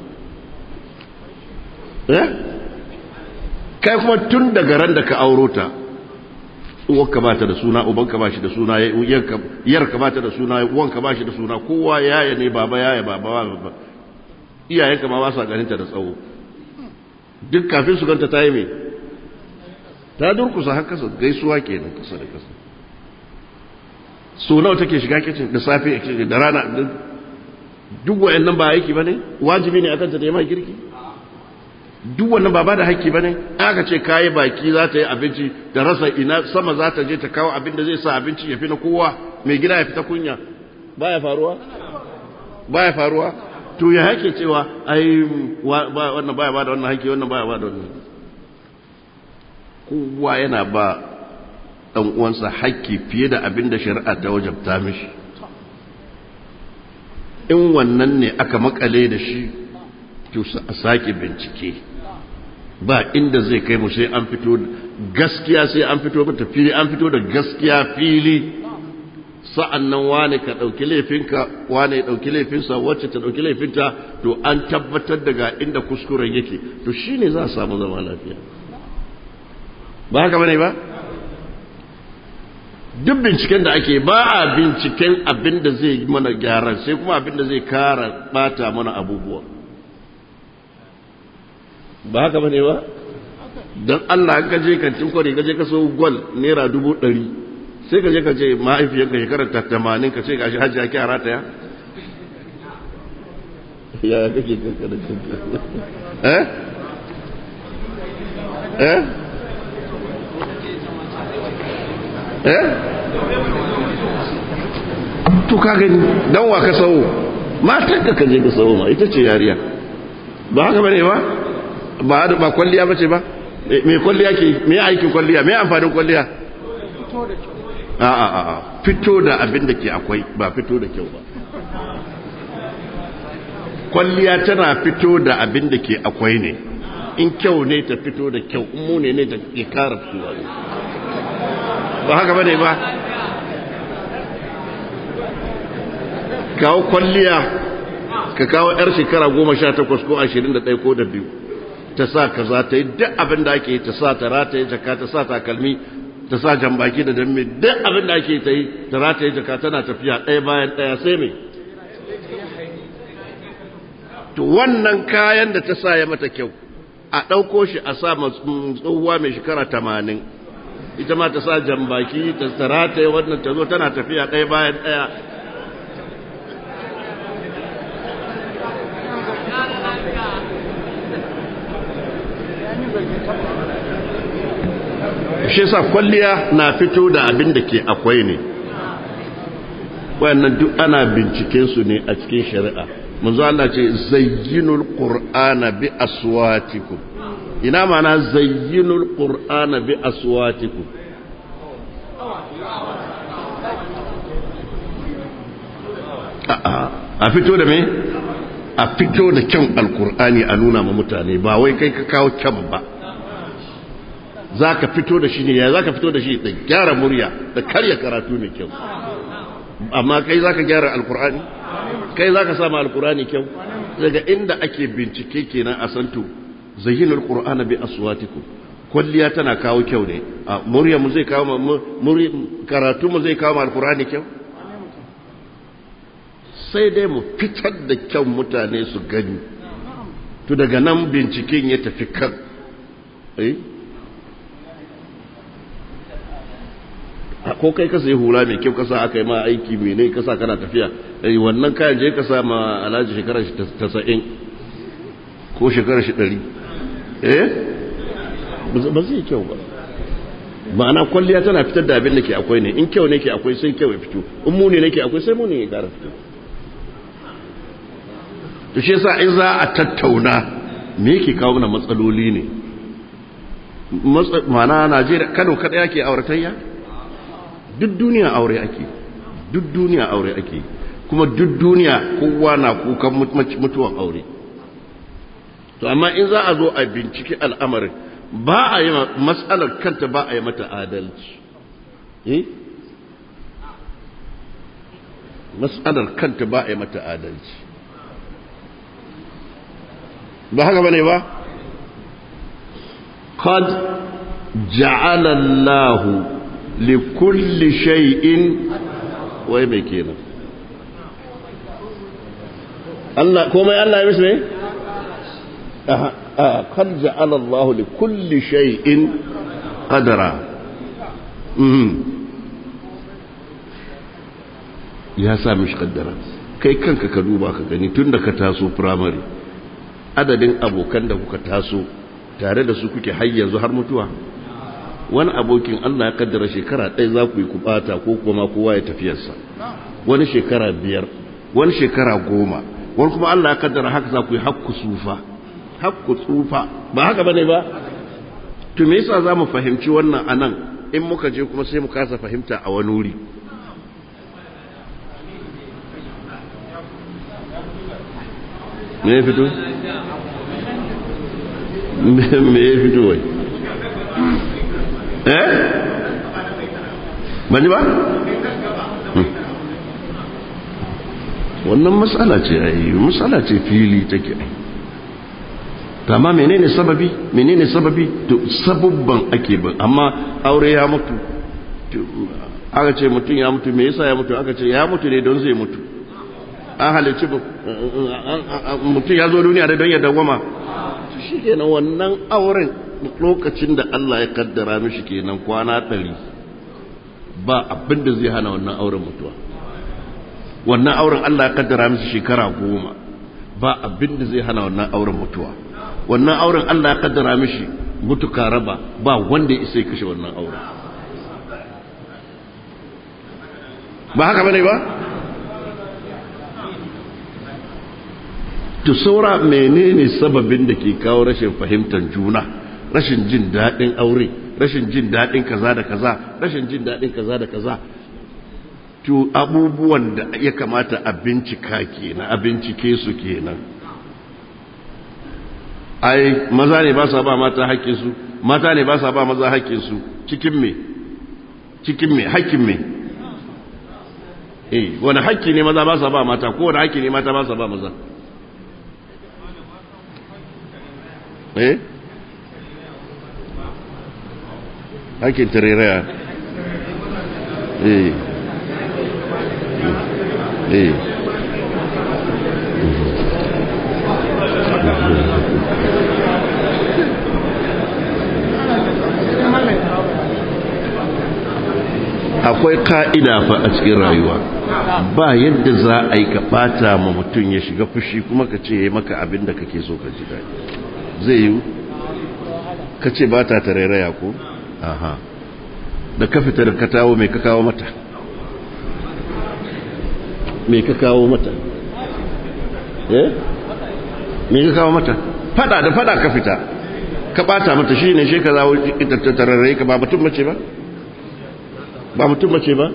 eh kai kuma tun daga ran da ka auro ta uwarka ba ta da suna ubanka ba shi da suna yarka ba ta da suna uwanka ba shi da suna kowa yaya ne baba yaya baba baba iyayenka ma ba sa ganinta da tsawo duk kafin su ganta ta yi mai ta durkusa har kasa gaisuwa kenan kasa da kasa so nawa take shiga kicin da safe da rana duk wayannan ba aiki bane wajibi ne akan ta da mai girki duk wannan ba ba da haƙƙi bane aka ce kayi baki za ta yi abinci da rasa ina sama za ta je ta kawo abin da zai sa abinci ya fi na kowa mai gida ya fita kunya baya faruwa baya faruwa to ya hake cewa ai wannan baya ba da wannan haƙƙi wannan baya ba da wannan kowa yana ba ɗan uwansa haƙƙi fiye da abin da shari'a ta wajabta mishi in wannan ne aka makale da shi to a sake bincike ba inda zai kai mu sai an fito gaskiya sai an fito mata fili an fito da gaskiya fili sa'an nan wane ka ɗauki laifinka wane ya ɗauki laifinsa wacce ta ɗauki laifinta to an tabbatar daga inda kuskuren yake to shine za a samu zama lafiya ba haka bane ba duk binciken da ake ba a binciken abin da zai mana gyaran sai kuma abin da zai kara bata mana abubuwa ba haka bane ba don Allah ka je kantin kwari ka je ka so gwal naira dubu ɗari sai ka je ka ce mahaifiyarka shekarar ta tamanin ka ce ga shi hajji ake a rataya ya kake kankana eh eh eh to ka gani dan wa ka sawo matan ka kaje ka sawo ma ita ce yariya ba haka bane ba ba ba kwalliya bace ba me kwalliya ke me aikin kwalliya me amfanin kwalliya a a a fito da abin da ke akwai ba fito da kyau ba kwalliya tana fito da abin da ke akwai ne in kyau ne ta fito da kyau in mune ne ta ke kara fitowa ne ba haka bane ba kawo kwalliya ka kawo yar shekara goma sha takwas ko ashirin da ɗaya ko da biyu ta sa ka za ta yi duk abin da ake ta sa ta rataye jaka ta sa takalmi ta sa jambaki da damme duk abin da ake ta yi ta rataye jaka tana tafiya ɗaya bayan ɗaya sai mai to wannan kayan da ta sa ya mata kyau a ɗauko shi a sa tsohuwa mai shekara tamanin ita ma ta sa jambaki ta tarata wannan ta zo tana tafiya ɗaya bayan ɗaya shi sa kwalliya na fito da abin da ke akwai ne wayannan duk ana binciken su ne a cikin shari'a manzo Allah ce zayyinul qur'ana bi aswatikum ina mana zayyinul qur'ana bi aswatikum a fito da me a fito da kyan alkur'ani a nuna ma mutane ba wai kai ka kawo kyan ba za ka fito da shi ne ya za ka fito da shi da gyara murya da karya karatu mai kyau amma kai za ka gyara alkur'ani kai za ka sama alkur'ani kyau daga inda ake bincike kenan a santo zayyinul qur'ana bi aswatikum kwalliya tana kawo kyau ne a murya mu zai kawo karatu mu zai kawo alkur'ani kyau sai dai mu fitar da kyau mutane su gani to daga nan binciken ya tafi kan eh ko kai ka sai hula mai kyau kasa aka yi ma aiki mai ne kasa kana tafiya eh wannan kayan je ka sa ma alhaji shekarar shi 90 ko shekarar shi 100 eh ba zai kyau ba ma'ana kwalliya tana fitar da abin da ke akwai ne in kyau ne ke akwai sai kyau ya fito in muni ne ke akwai sai muni ya kara fito to shi yasa in za a tattauna me yake kawo mana matsaloli ne ma'ana Najeriya Kano kada yake auratayya duk duniya aure ake duk duniya aure ake kuma duk duniya kowa na kukan mutuwan aure to amma in za a zo a binciki al'amarin ba a yi matsalar kanta ba a yi mata adalci eh matsalar kanta ba a yi mata adalci ba haka bane ba qad ja'ala Allah li kulli shay'in wai mai kenan Allah komai Allah ya mishi ne قد جعل الله لكل شيء قدرا ya sa mishi kaddara kai kanka ka duba ka gani tun da ka taso firamare adadin abokan da kuka taso tare da su kuke har yanzu har mutuwa wani abokin Allah ya kaddara shekara ɗaya za ku yi kubata ko kuma kowa ya tafiyarsa wani shekara biyar wani shekara goma wani kuma Allah ya kaddara haka za ku yi hakku sufa hakku tsufa ba haka bane ba to me yasa zamu fahimci wannan anan in muka je kuma sai mu kasa fahimta a wani wuri me ya fito me ya fito wai eh bani ba wannan matsala ce ai matsala ce fili take ai amma menene sababi menene sababi to sabubban ake bin amma aure ya mutu aka ce mutum ya mutu me yasa ya mutu aka ce ya mutu ne don zai mutu an halicci mutum ya zo duniya da don ya dawama shi kenan wannan auren lokacin da Allah ya kaddara mishi kenan kwana ɗari ba abin da zai hana wannan auren mutuwa wannan auren Allah ya kaddara mishi shekara goma ba abin da zai hana wannan auren mutuwa wannan auren Allah ya kaddara mishi mutuka raba ba wanda ya isa kashe wannan auren ba haka bane ba to saura menene sababin da ke kawo rashin fahimtar juna rashin jin daɗin aure rashin jin daɗin kaza da kaza rashin jin daɗin kaza da kaza to abubuwan da ya kamata a bincika kenan a bincike su kenan ai maza ne ba sa ba mata haƙƙinsu mata ne ba sa ba maza haƙƙinsu cikin me cikin me haƙƙin me eh wani haƙƙi ne maza ba sa ba mata ko wani haƙƙi ne mata ba sa ba maza eh haƙƙin tareraya eh eh akwai ka'ida fa a cikin rayuwa ba yadda za a yi ka bata ma mutum ya shiga fushi kuma ka ce ya maka abin da kake so ka ji daɗi zai yi ka ce ba ta tarairaya ko? aha da ka fita da ka tawo mai ka kawo mata mai ka kawo mata eh mai ka kawo mata fada da fada ka fita ka bata mata shi ne shi ka zawo ita tararrai ka ba mutum mace ba? ba mutum mace ba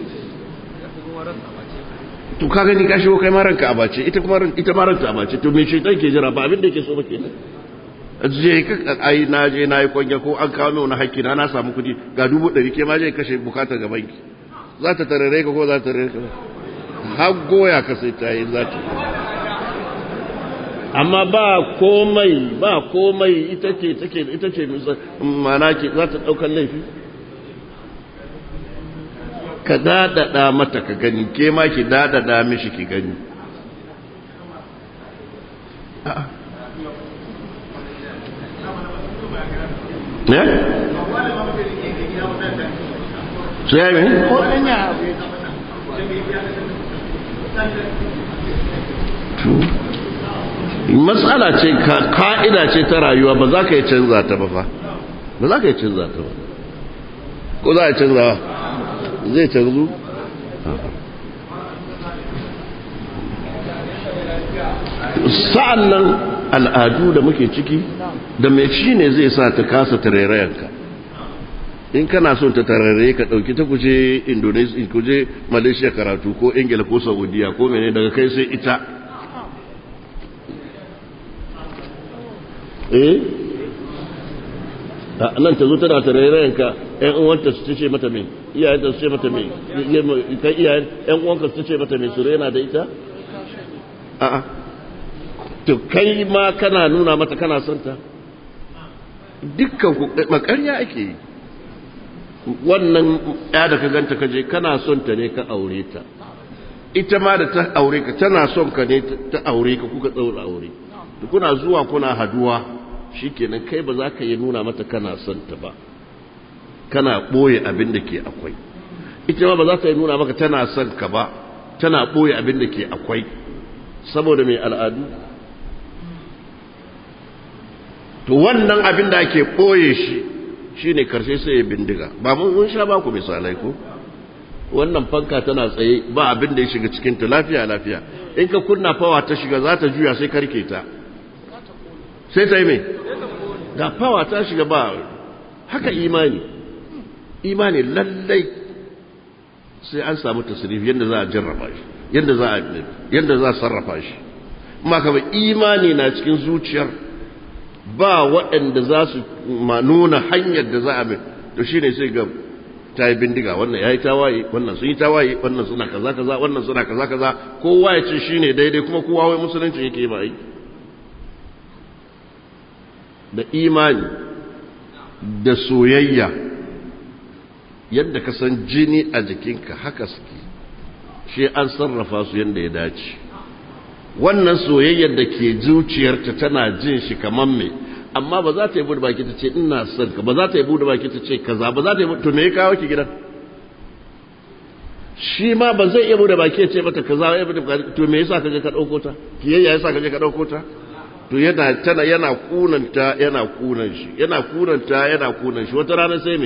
to ka gani ka shigo kai ma ranka a bace ita kuma ita ma ranta a bace to me shaitan ke jira ba abin da yake so ba kenan je ka ai na je na yi kwanya ko an kawo min wani hakki na na samu kudi ga dubu ɗari ke ma je kashe bukatar ga banki za ta tarare ka ko za ta tarare ka har goya ka sai ta yi za ta amma ba komai ba komai ita ce take ita ce mana ke za ta ɗaukar laifi ka dadada mata ka gani ke ma ki dadada mishi ki gani ne su ya yi ko ɗan ya abu matsala ce ka'ida ce ta rayuwa ba za ka yi canza ta ba fa ba za ka yi canza ta ba ko za a canza ba zai canzu sa'an nan al'adu da muke ciki da mai shi ne zai sa ta kasa tarairayenka in kana son ta tarare ka ɗauki ta kuje indonesia kuje malaysia karatu ko ingila ko saudiya ko mene daga kai sai ita eh nan ta zo tana tarairayenka ‘yan uwanta su ce mata mai iyayenta su ce mata mai kai iyayen ‘yan uwanka su ce mata mai su rena da ita a'a to kai ma kana nuna mata kana son ta dukkan ku makarya ake yi wannan ya da ka ganta kaje kana son ta ne ka aure ta ita ma da ta aure ka tana son ka ne ta aure ka kuka tsaura aure kuna zuwa kuna haduwa shikenan kai ba za ka yi nuna mata kana son ta ba kana boye abin da ke akwai ita ma ba za ta yi nuna maka tana son ka ba tana boye abin da ke akwai saboda mai al'adu to wannan abin da ake boye shi shi ne karshe sai ya bindiga ba mun sha ba ku misalai ko wannan fanka tana tsaye ba abin da ya shiga cikinta lafiya lafiya in ka kunna fawa ta shiga za ta juya sai karke ta sai ta yi mai ga fawa ta shiga ba haka imani imani lallai sai an samu tasirifi yadda za a jarraba shi yadda za a yadda za a sarrafa shi amma kama imani na cikin zuciyar ba waɗanda za su nuna hanyar da za a bin to shine sai ga ta yi bindiga wannan ya yi tawaye wannan sun yi tawaye wannan suna kaza kaza wannan suna kaza kaza kowa ya ce shine daidai kuma kowa wai musulunci yake ba yi da imani da soyayya yadda ka san jini a jikinka haka suke shi an sarrafa su yadda ya dace wannan soyayyar da ke zuciyarta tana jin shi kamar me amma ba za ta yi bude baki ta ce ina son ka ba za ta yi bude baki ta ce kaza ba za ta yi to me ya kawo ki gidan shi ma ba zai iya bude baki ya ce mata kaza ya bude baki to me yasa kaje ka dauko ta kiyayya yasa kaje ka dauko ta to yana tana yana kunanta yana kunan shi yana kunanta yana kunan shi wata rana sai me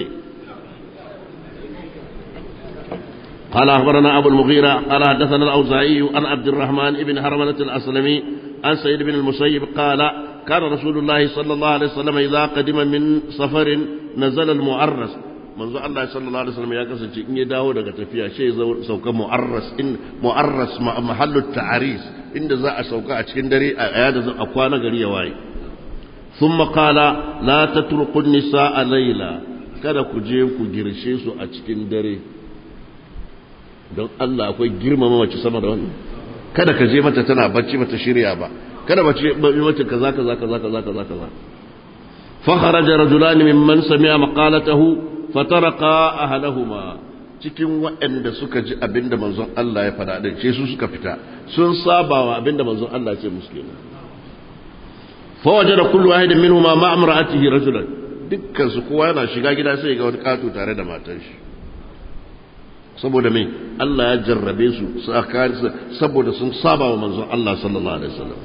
قال أخبرنا أبو المغيرة قال حدثنا الأوزاعي عن عبد الرحمن بن هرملة الأسلمي عن سيد بن المسيب قال كان رسول الله صلى الله عليه وسلم إذا قدم من سفر نزل المعرس منذ الله صلى الله عليه وسلم يا كسر إن يداو daga tafiya shi sauka mu'arras in mu'arras mahallu ta'aris inda za a sauka a cikin dare a yada a kwana gari ya waye thumma qala la tatruqu an-nisaa layla kada ku je ku girshe su a cikin dare don Allah akwai girmama mace sama da wannan kada ka je mata tana bacci mata shirya ba kada mace mace kaza kaza kaza kaza kaza kaza fa kharaja rajulan mimman sami'a maqalatahu fataraqa ahlahuma cikin waɗanda suka ji abinda manzon Allah ya faɗa din ce su suka fita sun saba wa abinda manzon Allah ya ce musu kenan fa wajada kullu wahidin minhuma ma'a imra'atihi rajulan dukkan su kowa yana shiga gida sai ga wani katu tare da matar shi saboda mai Allah ya jarrabe su saboda sun saba wa manzon Allah sallallahu alaihi wasallam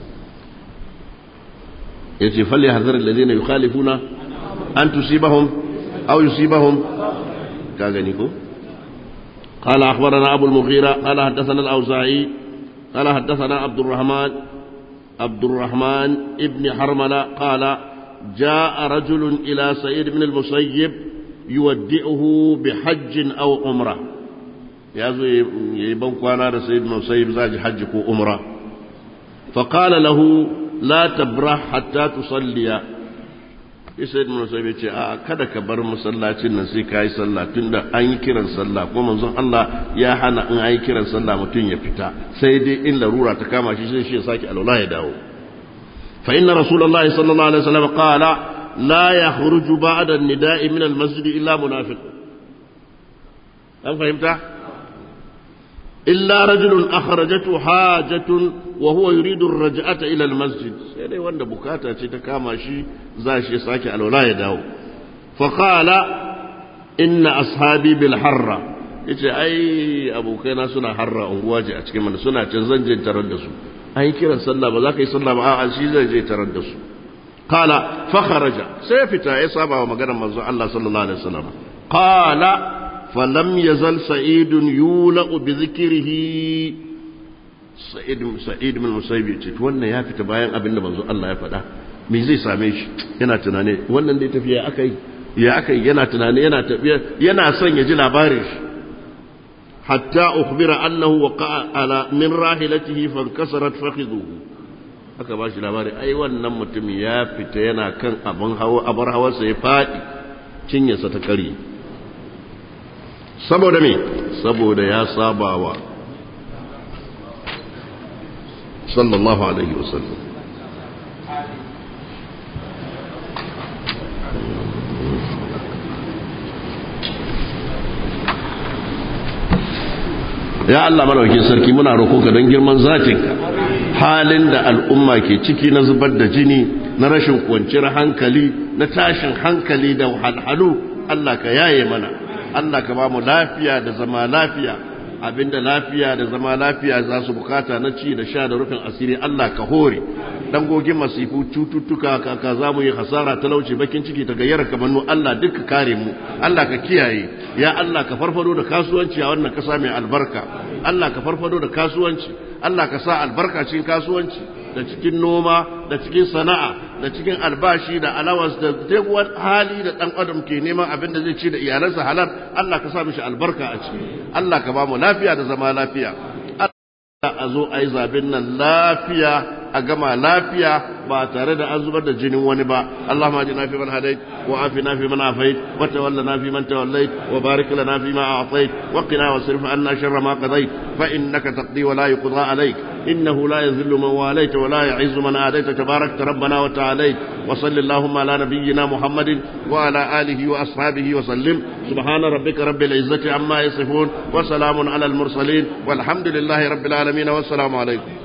yace falli hazar alladhina yukhalifuna an tusibahum aw yusibahum ka gani ko قال أخبرنا أبو المغيرة قال حدثنا الأوزاعي قال حدثنا عبد الرحمن عبد الرحمن ابن حرملة قال جاء رجل إلى سعيد بن المسيب يودئه بحج أو عمره ya zo ya yi ban kwana da sayid musayyib za ji hajji ko umra faƙala lahu la tabra hatta tusalliya ya sayid musayyib ya ce a kada ka bar masallacin nan sai ka yi sallah tunda an yi kiran sallah kuma manzon Allah ya hana in an yi kiran sallah mutum ya fita sai dai in larura ta kama shi sai shi ya sake alwala ya dawo fa inna rasulullahi sallallahu alaihi wasallam qala la yakhruju ba'da an-nida'i min al-masjid illa munafiq an fahimta إلا رجل أخرجته حاجة wa huwa yuridu ar-raj'ata ila al-masjid sai dai wanda bukata ce ta kama shi za shi sake alwala ya dawo fa qala inna ashabi bil harra yace ai abokaina suna harra unguwa ce a cikin mana suna can zan je tarar da su an yi kiran sallah ba za ka yi sallah ba a'a shi zai je tarar da su qala fa kharaja sai fita ya saba wa maganar manzo Allah sallallahu alaihi wasallam qala falam yazal sa'idun yula'u bi dhikrihi sa'id sa'id min musayyib ce wannan ya fita bayan abin da manzo Allah ya faɗa me zai same shi yana tunane wannan dai tafiya akai ya akai yana tunane yana tafiya yana son ya ji labarin shi حتى أخبر أنه وقع على من راحلته فانكسرت فخذه aka ba shi labari ai wannan mutum ya fita yana kan abin hawa abar hawarsa ya faɗi cinyarsa ta kare saboda me saboda ya sabawa sallallahu alaihi wasallam ya Allah malaukin sarki muna roƙo ka don girman zatinka halin da al'umma ke ciki na zubar da jini na rashin kwanciyar hankali na tashin hankali da halhalu Allah ka yaye mana Allah ka ba mu lafiya da zama lafiya abinda lafiya da zama lafiya za su bukata na ci da sha da rufin asiri Allah ka hore dangogin masifu cututtuka kaka za mu yi hasara talauci bakin ciki ta gayyar kamannu Allah duka kare mu Allah ka kiyaye ya Allah ka farfado da kasuwanci a wannan kasa mai albarka Allah ka farfado da kasuwanci Allah ka sa albarka cikin kasuwanci da cikin noma da cikin sana'a da cikin albashi da alawas da duk wani hali da dan adam ke neman abin da zai ci da iyalansa halal Allah ka sa mishi albarka a ciki Allah ka ba mu lafiya da zama lafiya a zo a yi zaben nan lafiya a gama lafiya ba tare da an zubar da jinin wani ba Allahumma ajina fi man hadait wa afina fi man afait wa tawallana fi man tawallait wa barik lana fi ma a'tait wa qina wasrif anna sharra ma qadait fa innaka taqdi wa la yuqda alayk innahu la yadhillu man walayta wa la yu'izzu man adayta tabarakta rabbana wa ta'alayt wa salli allahumma ala nabiyyina muhammadin wa ala alihi wa ashabihi wa sallim subhana rabbika rabbil izzati amma yasifun wa salamun ala al mursalin walhamdulillahi rabbil alamin wa assalamu alaykum